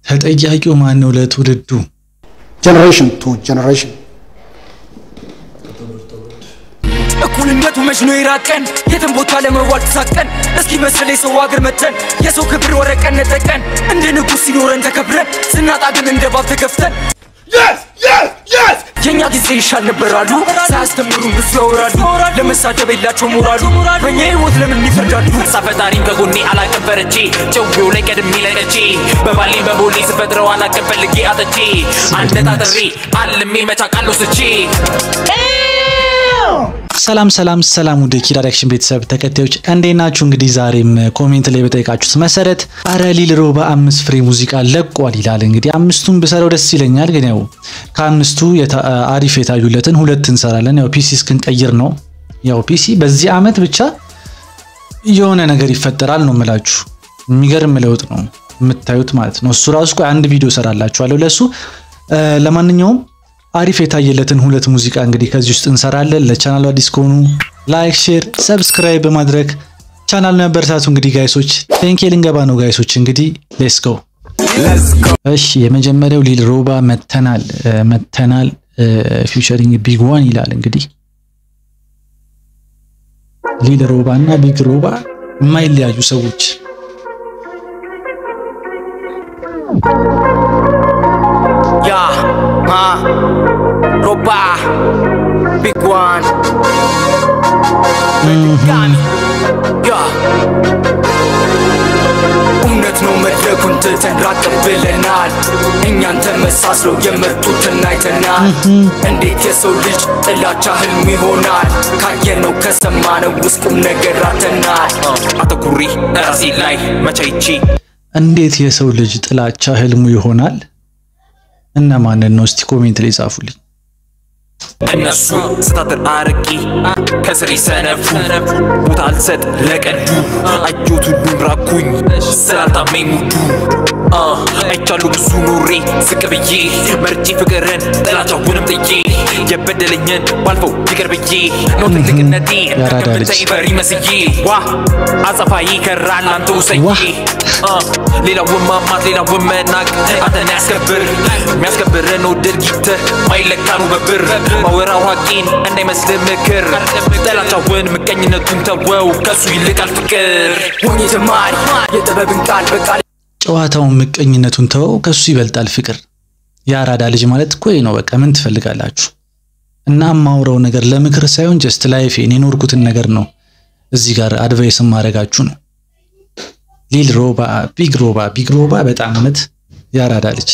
ተጠያቂው ማን ነው ለትውልዱ? generation to generation. እኩልነቱ መች ነው የራቀን የትም ቦታ ለመዋል ተሳቀን እስኪ መስል የሰው ሀገር መተን የሰው ክብር ወረቀን ነጠቀን እንደ ንጉሥ ሲኖረን ተከብረን ስናጣ ግን እንደ ባብ ተገፍተን የእኛ ጊዜ ይሻል ነበራሉ ሳያስተምሩን ብዙ ያወራሉ ለመሳደብ የላቸው ሞራሉ በእኛ ህይወት ለምን ይፈርዳሉ ፈጣሪም ከጎኔ አላቅም ፈርቼ ጨዌው ላይ ቀድሜ ለቀቼ በባሌ በቦሌ ስፈጥረው አላቅም ፈልጌ አጥቼ አነጣጥሬ አልሜ መቻቃለሁ ስቼ ሰላም ሰላም ሰላም ውድ ኪድ አክሽን ቤተሰብ ተከታዮች እንዴት ናችሁ? እንግዲህ ዛሬም ኮሜንት ላይ በጠየቃችሁት መሰረት አረ ሊል ሮባ አምስት ፍሬ ሙዚቃ ለቋል ይላል። እንግዲህ አምስቱን ብሰራው ደስ ይለኛል፣ ግን ያው ከአምስቱ የታ- አሪፍ የታዩለትን ሁለት እንሰራለን። ያው ፒሲ እስክንቀይር ነው። ያው ፒሲ በዚህ አመት ብቻ የሆነ ነገር ይፈጠራል ነው የምላችሁ። የሚገርም ለውጥ ነው የምታዩት ማለት ነው። እሱ ራሱ ቆይ አንድ ቪዲዮ ሰራላችኋለሁ ለሱ። እ፣ ለማንኛውም አሪፍ የታየለትን ሁለት ሙዚቃ እንግዲህ ከዚህ ውስጥ እንሰራለን። ለቻናሉ አዲስ ከሆኑ ላይክ፣ ሼር፣ ሰብስክራይብ በማድረግ ቻናል ነበርታቱ። እንግዲህ ጋይሶች ቴንኬ ልንገባ ነው ጋይሶች። እንግዲህ ሌትስ ጎ። እሺ የመጀመሪያው ሊል ሮባ መተናል እ፣ መተናል ፊውቸሪንግ ቢግ ዋን ይላል። እንግዲህ ሊል ሮባ እና ቢግ ሮባ የማይለያዩ ሰዎች ያ ማ ሮባ ቢግ ዋን ጋሚ ያ እውነት ነው መድረኩን ትተን ራቅ ብለናል እኛን ተመሳስለው የመጡትን አይተናል እንዴት የሰው ልጅ ጥላቻ ህልም ይሆናል ካየነው ከሰማነው ውስጥ ቁም ነገር አተናል አተኩሪ ራሴ ላይ መቻይቼ እንዴት የሰው ልጅ ጥላቻ ህልሙ ይሆናል? እነማንን ነው? እስቲ ኮሜንት ላይ ጻፉልኝ። እነሱ ስታትር አርቂ ከስሬ ሰነፉ ቦታ አልሰጥ ለቀዱ አየሁት ሁሉን ራኩኝ ስላልታመኝ ሙዱ አ፣ አይቻለሁ ብዙ ኖሬ ዝቅ ብዬ መርጬ ፍቅርን ጥላቻውንም ጥዬ የበደለኝን ባልፈው ይቅር ብዬ ነው ትልቅነቴ ያራዳ ልጅ። ከምታይ ፈሪ መስዬ ዋ አጸፋዬ ከራል አንተ ዋ። ውሰዬ አ፣ ሌላውን ማማት ሌላውን መናቅ አንተን ያስከብር የሚያስከብር ነው ድርጊት ማይለካ ነው በብር ማወራው ሀቂን እንዳይመስል ምክር ጠላቻውን ምቀኝነቱን ተወው ከሱ ይልቃል ፍቅር ሆኜ ተማሪ የጥበብን ቃል በቃል ጨዋታውን ምቀኝነቱን ተወው፣ ከሱ ይበልጣል ፍቅር። የአራዳ ልጅ ማለት እኮ ይሄ ነው። በቃ ምን ትፈልጋላችሁ? እና የማውራው ነገር ለምክር ሳይሆን ጀስት ላይፌን የኖርኩትን ነገር ነው እዚህ ጋር አድቫይስ ማድረጋችሁ ነው። ሊል ሮባ፣ ቢግ ሮባ፣ ቢግ ሮባ በጣም እውነት የአራዳ ልጅ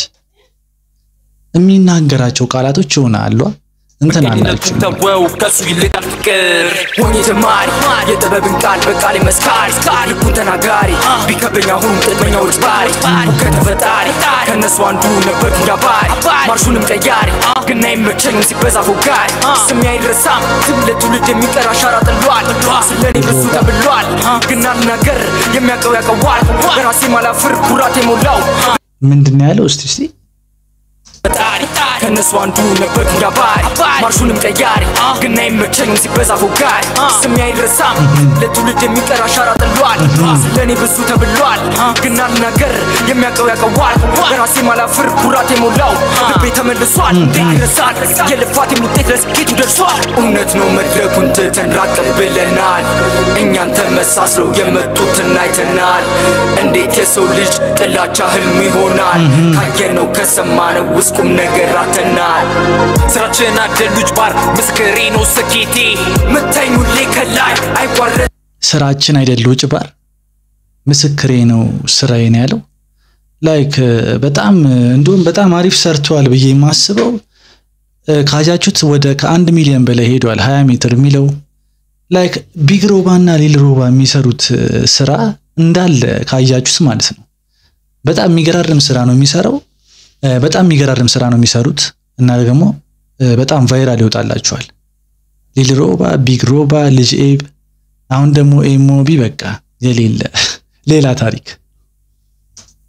የሚናገራቸው ቃላቶች የሆነ አሏ እንትን አላችሁ ምቀኝነቱን ተወው ከሱ ይልቃል ፍቅር ሆኜ ተማሪ የጥበብን ቃል በቃል መስካሪ ልኩን ተናጋሪ ቢከብደኝ አሁን ጥቅመኛዎች ባሪ ከተፈጣሪ ከእነሱ አንዱ ነበር ያባሪ ማርሹንም ቀያሪ ግን አይመቸኝም ሲበዛ ፎጋሪ ስሜ አይረሳም ዝም ለትውልድ የሚቀር አሻራ ጥሏል ስለኔ ብዙ ተብሏል ግን አልናገር የሚያውቀው ያውቀዋል በራሴ ማላፍር ኩራት የሞላው ምንድን ነው ያለው? እስቲ እስቲ ፈጣሪ ከእነሱ አንዱ ነበር ያባሪ ማርሹንም ቀያሪ ግን አይመቸኝም ሲበዛ ፎጋሪ ስሜ አይረሳም ለትውልድ የሚቀር አሻራ ጥሏል ስለኔ ብዙ ተብሏል ግን አልናገር የሚያውቀው ያውቀዋል በራሴ ማላፍር ኩራት የሞላው ልቤ ተመልሷል ይረሳል የልፋቴም ውጤት ለስኬቱ ደርሷል እውነት ነው መድረኩን ትተን ራቅ ብለናል እኛን ተመሳስለው የመጡትን አይተናል እንዴት የሰው ልጅ ጥላቻ ህልም ይሆናል ካየነው ከሰማነው ውስጥ ቁም ነገር አተናል ስራችን አደሉጅ ባር ምስክሬ ነው ስኬቴ ምታኝ ሁሌ ከላይ አይቋረጥ ስራችን አይደል ውጭ ባር ምስክሬ ነው ስራዬ ነው ያለው። ላይክ በጣም እንዲሁም በጣም አሪፍ ሰርተዋል ብዬ የማስበው እ፣ ካያችሁት ወደ ከአንድ ሚሊዮን በላይ ሄዷል። 20 ሜትር የሚለው ላይክ ቢግ ሮባ እና ሊል ሮባ የሚሰሩት እ፣ ስራ እንዳለ ካያችሁት ማለት ነው። በጣም የሚገራርም ስራ ነው የሚሰራው። እ፣ በጣም የሚገራርም ስራ ነው የሚሰሩት እና ደግሞ እ፣ በጣም ቫይራል ይወጣላቸዋል። ሊል ሮባ፣ ቢግ ሮባ፣ ልጅ ኤብ አሁን ደግሞ ኤሞቢ በቃ የሌለ ሌላ ታሪክ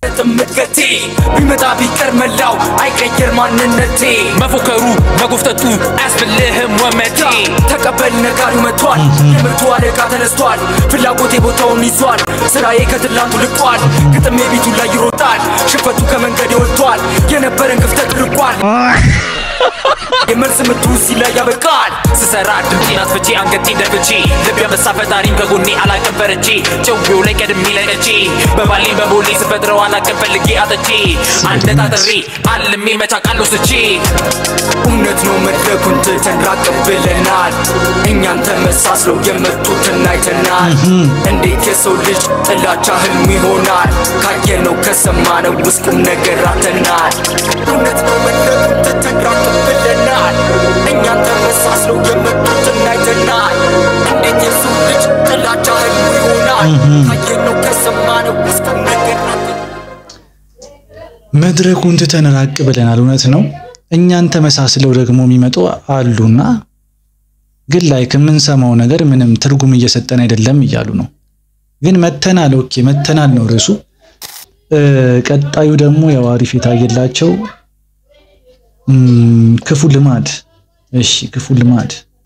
ጥምቀቴ ቢመጣ ቢቀር መላው አይቀየር ማንነቴ መፎከሩ መጎፍተቱ አያስብልህም ወመቴ ተቀበል ነጋዱ መጥቷል የምርቱ አለቃ ተነስቷል ፍላጎቴ ቦታውን ይዟል ስራዬ ከትላንቱ ልቋል ግጥሜ ቤቱ ላይ ይሮጣል ሽፈቱ ከመንገድ ወጥቷል የነበረን ክፍተት ርቋል የመልስ ምቱ እዚህ ላይ ያበቃል ስሰራ ድምጤን አስፍቼ አንገቴን ደፍቼ ልብ ያበሳ ፈጣሪም ከጎኔ አላቅም ፈርቼ ጨዌው ላይ ቀድሜ ለቀቼ በባሌን በቦሌ ስፈጥረው አላቅም ፈልጌ አጥቼ አነጣጥሬ አልሜ መቻቃለሁ ስቼ እውነት ነው መድረኩን ትተን ራቅ ብለናል እኛን ተመሳስለው የመጡትን አይተናል እንዴት የሰው ልጅ ጥላቻ ህልም ይሆናል ካየነው ከሰማነው ውስጥ ቁም ነገር አተናል እውነት ነው መድረኩን ትተን ራቅ ብለናል እኛን ተመሳስለው የመጡትን አይተናል እንዴት የሰው ልጅ ጥላቻ ህልም ይሆናል ካየነው ከሰማነው ውስጥ ቁም ነገር አተናል መድረኩን ትተን ራቅ ብለናል። እውነት ነው። እኛን ተመሳስለው ደግሞ የሚመጡ አሉና ግን ላይ የምንሰማው ነገር ምንም ትርጉም እየሰጠን አይደለም እያሉ ነው። ግን መተናል። ኦኬ መተናል ነው ርዕሱ። እ፣ ቀጣዩ ደግሞ ያው አሪፍ የታየላቸው እም፣ ክፉ ልማድ። እሺ ክፉ ልማድ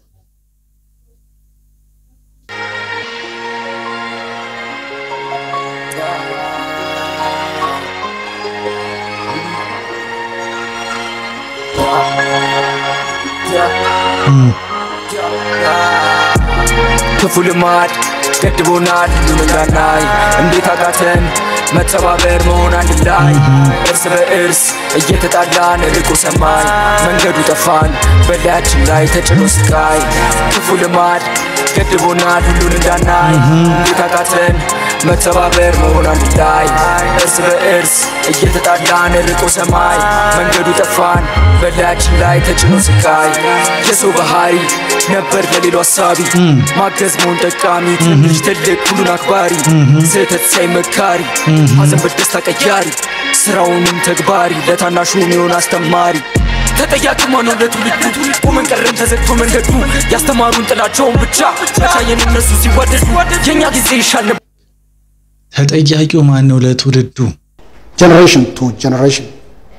ክፉ ልማድ ገድቦናል ሁሉን እንዳናይ እንዴት አቃተን መተባበር መሆን አንድ ላይ እርስ በእርስ እየተጣላን ርቆ ሰማይ መንገዱ ጠፋን በላያችን ላይ ተጭኖ ስቃይ ክፉ ልማድ ገድቦናል ሁሉን እንዳናይ እንዴት አቃተን መተባበር መሆን አንድ ላይ እርስ በእርስ እየተጣላን ርቆ ሰማይ መንገዱ ጠፋን በላያችን ላይ ተጭኖ ስቃይ የሰው ባህሪ ነበር ለሌሎ ሀሳቢ ማገዝ መሆን ጠቃሚ ትንሽ ትልቅ ሁሉን አክባሪ ስህተት ሳይ መካሪ ሐዘን በደስታ ቀያሪ ስራውንም ተግባሪ ለታናሹ ሚሆን አስተማሪ ተጠያቂ ማነው ለትውልዱ ቆመን ቀረን ተዘግቶ መንገዱ ያስተማሩን ጥላቸውን ብቻ መቻየን እነሱ ሲዋደዱ የእኛ ጊዜ ይሻል ነበር ተጠያቂው ማን ነው ለትውልዱ? generation to generation.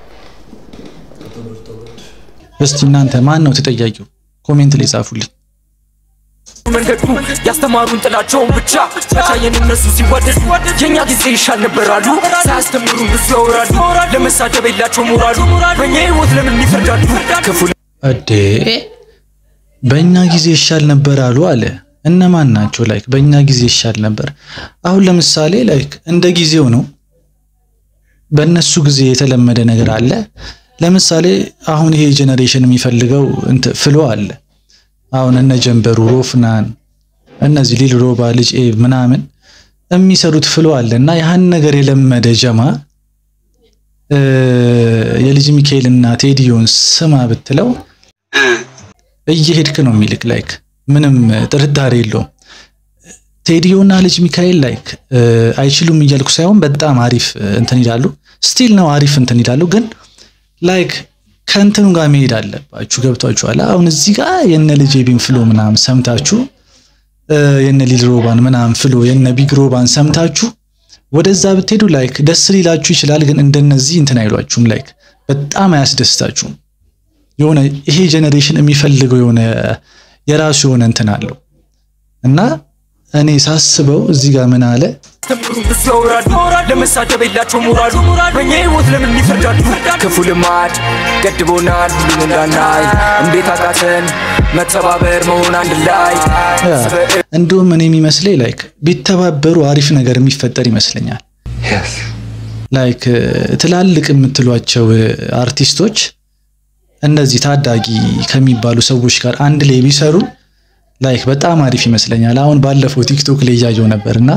እስቲ እናንተ ማን ነው ተጠያቂው? ኮሜንት ላይ ጻፉልኝ። መንገዱ ያስተማሩን ጥላቸውን ብቻ መቻየን እነሱ ሲዋደዱ የእኛ ጊዜ ይሻል ነበር አሉ ሳያስተምሩን ብዙ ያወራሉ ለመሳደብ የላቸው ሞራሉ በእኛ ህይወት ለምን ይፈርዳሉ ክፉ እዴ በእኛ ጊዜ ይሻል ነበር አሉ አለ። እነማን ናቸው? ላይክ በእኛ ጊዜ ይሻል ነበር። አሁን ለምሳሌ ላይክ እንደ ጊዜው ነው። በእነሱ ጊዜ የተለመደ ነገር አለ። ለምሳሌ አሁን ይሄ ጄኔሬሽን የሚፈልገው እንትን ፍሎ አለ። አሁን እነ ጀንበሩ ሮፍናን፣ እነዚህ ሊል ሮባ፣ ልጅ ኤቭ ምናምን የሚሰሩት ፍሎ አለ እና ያህን ነገር የለመደ ጀማ እ የልጅ ሚካኤልና ቴዲዮን ስማ ብትለው እየሄድክ ነው የሚልክ ላይክ ምንም ጥርጣሬ የለውም። ቴዲዮና ልጅ ሚካኤል ላይክ አይችሉም እያልኩ ሳይሆን በጣም አሪፍ እንትን ይላሉ። ስቲል ነው አሪፍ እንትን ይላሉ፣ ግን ላይክ ከእንትኑ ጋር መሄድ አለባችሁ። ገብቷችኋል? አሁን እዚህ ጋር የነ ልጅ ቢን ፍሎ ምናምን ሰምታችሁ የነ ሊል ሮባን ምናምን ፍሎ የነ ቢግ ሮባን ሰምታችሁ ወደዛ ብትሄዱ ላይክ ደስ ሊላችሁ ይችላል፣ ግን እንደነዚህ እንትን አይሏችሁም። ላይክ በጣም አያስደስታችሁም። የሆነ ይሄ ጄኔሬሽን የሚፈልገው የሆነ የራሱ የሆነ እንትን አለው እና እኔ ሳስበው እዚህ ጋር ምን አለ ተምሩን ብዙ ያወራሉ ለመሳደብ የላቸው ሞራሉ በእኛ ህይወት ለምን ይፈርዳሉ ክፉ ልማድ ገድቦናል ሁሉን እንዳናይ እንዴት አቃተን መተባበር መሆን አንድ ላይ እንዲሁም እኔ የሚመስለኝ ላይክ ቢተባበሩ አሪፍ ነገር የሚፈጠር ይመስለኛል። ላይክ ትላልቅ የምትሏቸው አርቲስቶች እነዚህ ታዳጊ ከሚባሉ ሰዎች ጋር አንድ ላይ ቢሰሩ ላይክ በጣም አሪፍ ይመስለኛል። አሁን ባለፈው ቲክቶክ ላይ እያየው ነበርና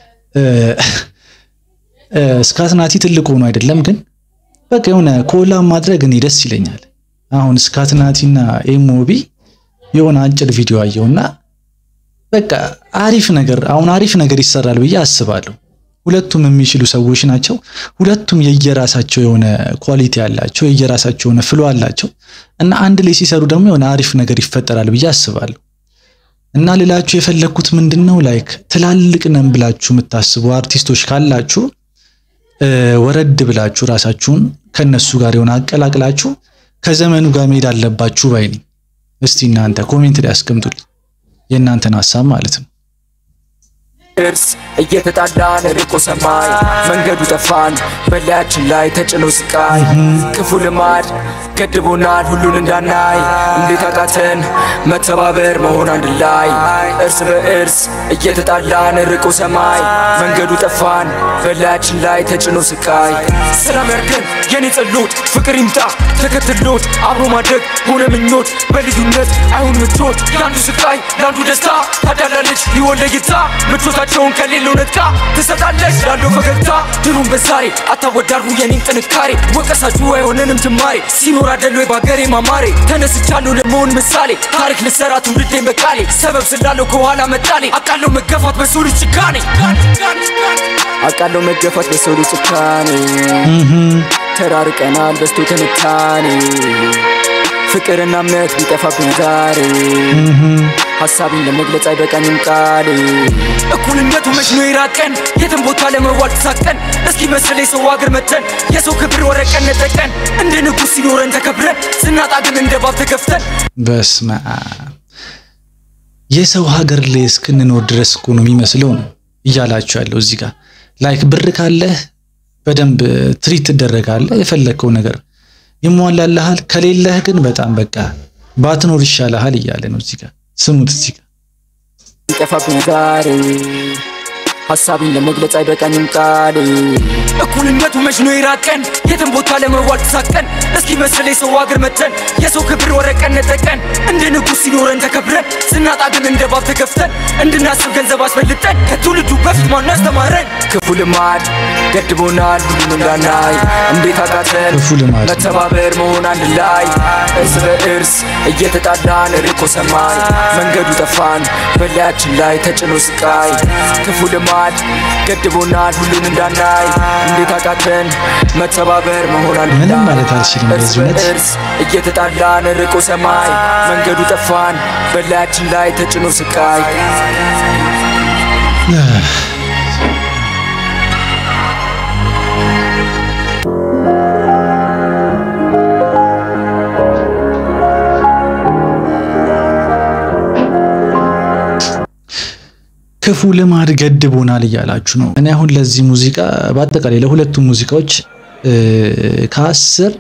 ስካትናቲ ትልቅ ሆኖ አይደለም ግን በቃ የሆነ ኮላም ማድረግ እኔ ደስ ይለኛል። አሁን ስካትናቲና ኤሞቢ የሆነ አጭር ቪዲዮ አየውና በቃ አሪፍ ነገር አሁን አሪፍ ነገር ይሰራል ብዬ አስባለሁ። ሁለቱም የሚችሉ ሰዎች ናቸው። ሁለቱም የየራሳቸው የሆነ ኳሊቲ አላቸው፣ የየራሳቸው የሆነ ፍሎ አላቸው እና አንድ ላይ ሲሰሩ ደግሞ የሆነ አሪፍ ነገር ይፈጠራል ብዬ አስባለሁ። እና ሌላችሁ የፈለግኩት ምንድን ነው ላይክ ትላልቅ ነን ብላችሁ የምታስቡ አርቲስቶች ካላችሁ ወረድ ብላችሁ ራሳችሁን ከነሱ ጋር የሆነ አቀላቅላችሁ ከዘመኑ ጋር መሄድ አለባችሁ ባይ ነኝ። እስቲ እናንተ ኮሜንት ላይ አስቀምጡልኝ የእናንተን ሀሳብ ማለት ነው። እርስ እየተጣላን ርቆ ሰማይ መንገዱ ጠፋን በላያችን ላይ ተጭኖ ስቃይ ክፉ ልማድ ገድቦናል ሁሉን እንዳናይ እንዴት አቃተን መተባበር መሆን አንድ ላይ እርስ በእርስ እየተጣላን ርቆ ሰማይ መንገዱ ጠፋን በላያችን ላይ ተጭኖ ስቃይ ሰላም ያርገን የኔ ጸሎት ፍቅር ይምጣ ተከትሎት አብሮ ማደግ ሆነ ምኞት በልዩነት አይሁን ምቾት ለአንዱ ስቃይ ለአንዱ ደስታ ታዳላለች ሊሆን ለይታ ምቾታቸውን ከሌለው ነጥቃ ትሰጣለች ላለው ፈገግታ ድሉን በዛሬ አታወዳርቡ የኔን ጥንካሬ ወቀሳችሁ አይሆነንም ጅማሬ ሲኖር አደሎ በሀገሬ ማማሬ ተነስቻለሁ ለመሆን ምሳሌ ታሪክ ልሰራ ትውልዴን በቃሌ ሰበብ ስላለው ከኋላ መጣሌ አቃለው መገፋት በሰው ልጅ ጭካኔ አቃለው መገፋት በሰው ልጅ ጭካኔ ተራርቀናል በስቶ ትንታኔ ፍቅርና እምነት ቢጠፋብን ዛሬ ሀሳቢን ለመግለጽ አይበቃኝም ቃሌ እኩልነቱ መች ነው የራቀን የትም ቦታ ለመዋል ተሳቀን እስኪ መስል የሰው ሀገር መተን የሰው ክብር ወረቀን ነጠቀን እንደ ንጉሥ ሲኖረን ተከብረን ስናጣ ግን እንደ ባብ ተገፍተን በስመ አብ የሰው ሀገር ላይ እስክንኖር ድረስ እኮ ነው የሚመስለው ነው እያላችሁ ያለው እዚህ ጋር ላይክ ብር ካለህ በደንብ ትሪት ትደረጋለህ የፈለግከው ነገር ይሟላልሃል ከሌለህ ግን በጣም በቃ ባትኖር ይሻልሃል እያለ ነው እዚህ ጋር ስሙት እዚህ ጋር ቢጠፋብን ዛሬ ሀሳቢን ለመግለጽ አይበቃኝም ቃሌ እኩልነቱ መች ነው የራቀን የትም ቦታ ለመዋል ተሳቀን እስኪ መስል የሰው ሀገር መተን የሰው ክብር ወረቀን ነጠቀን እንደ ንጉሥ ሲኖረን ተከብረን ስናጣ ግን እንደ ባብ ተገፍተን እንድናስብ ገንዘብ አስበልጠን ከትውልዱ በፊት ማን ያስተማረን ክፉ ልማድ ገድቦናል ሁሉን እንዳናይ እንዴት አቃተን ክፉ ልማድ ነው። መተባበር መሆን አንድ ላይ እርስ በእርስ እየተጣላን ርቆ ሰማይ መንገዱ ጠፋን በላያችን ላይ ተጭኖ ስቃይ ክፉ ልማድ ገድቦናል ሁሉን እንዳናይ እንዴት አቃተን መተባበር መሆን አንድ ምንም ላይ ማለት አልችልም እርስ በዚህ እውነት። በእርስ እየተጣላን ርቆ ሰማይ መንገዱ ጠፋን በላያችን ላይ ተጭኖ ስቃይ ክፉ ልማድ ገድቦናል እያላችሁ ነው። እኔ አሁን ለዚህ ሙዚቃ በአጠቃላይ ለሁለቱም ሙዚቃዎች እ ከአስር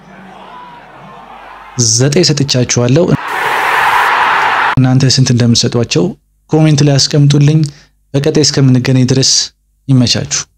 ዘጠኝ ሰጥቻችኋለሁ። እናንተ ስንት እንደምትሰጧቸው ኮሜንት ላይ አስቀምጡልኝ። በቀጣይ እስከምንገናኝ ድረስ ይመቻችሁ።